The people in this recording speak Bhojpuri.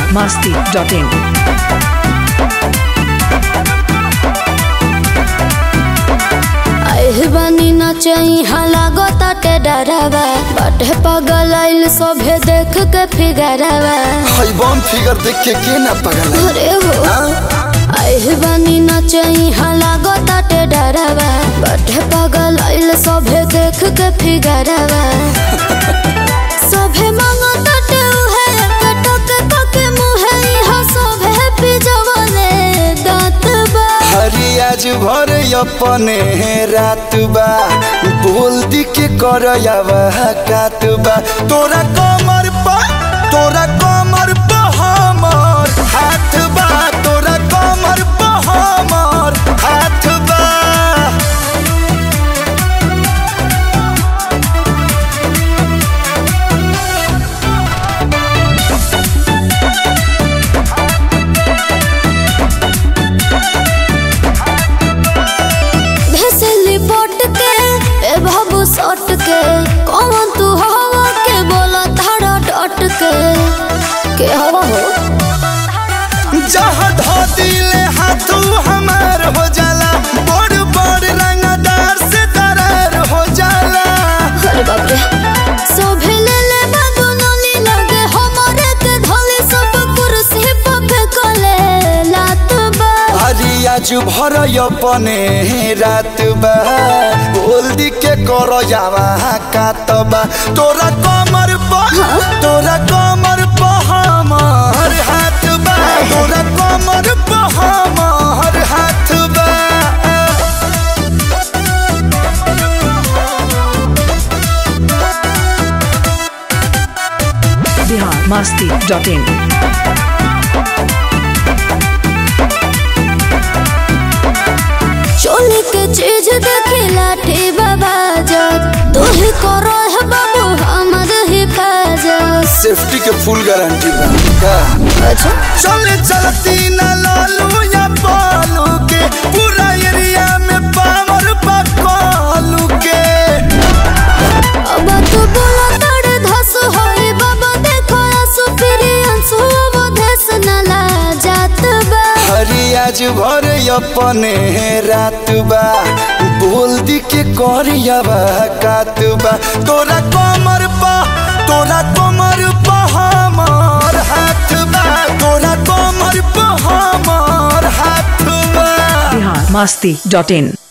masti.in. आइल बानी नचई लागो ताटे डरावा बाटे पगल आइल सोभे देख के फिगरवा हई बम फिगर देख के के ना पगल है? अरे हो हाँ? आइल बानी नचई लागो ताटे डरावा बाटे पगल आइल सोभे देख के फिगरवा सोभे मांगो ताटे उहे कटक कके मुहे इहा सोभे पिजवले दांत बा हरी आज भर अपने रात बा बोल दी के कर कात बा तोरा कमर पा तोरा कमर पा हमर हाथ बा तोरा कमर पा हमर हाथ बा भेसली पोट के ए बाबू सट के कौन तू हवा के बोला धारा डट के के हवा हो जहाँ धो दिले हाथू हमार हो जाला बड़ बड़ रंगदार से दरार हो जाला अरे बाप रे सोभे ले ले बाबू नली लगे हमारे के धोले सब कुर्सी पे फेंकले लात बा हरी आज भर अपने रात बा बोल दी के कर जावा कातबा तोरा कमर पा तोरा कमर पा हमर हाथ बा तोरा कमर पा हमर हाथ बा Bihar masti.in. चोली के चीज देखी लाठी बाबा जग तू ही करो है बाबू हमर हिफाजत सेफ्टी के फुल गारंटी बा का? अच्छा चले चलती न लालू या पालू के पूरा एरिया में पावर पकालू के अब तू बोला तड़ धस होई बाबा देखो आंसू फिरी आंसू अब धस न ला जात बा हरी आज भर अपने रात बा बोल दी के करियावा कात बा तोरा कमर पा तोरा कमर पा हमर हाथ बा तोरा कमर पा हमर हाथ बा Bihar masti.in.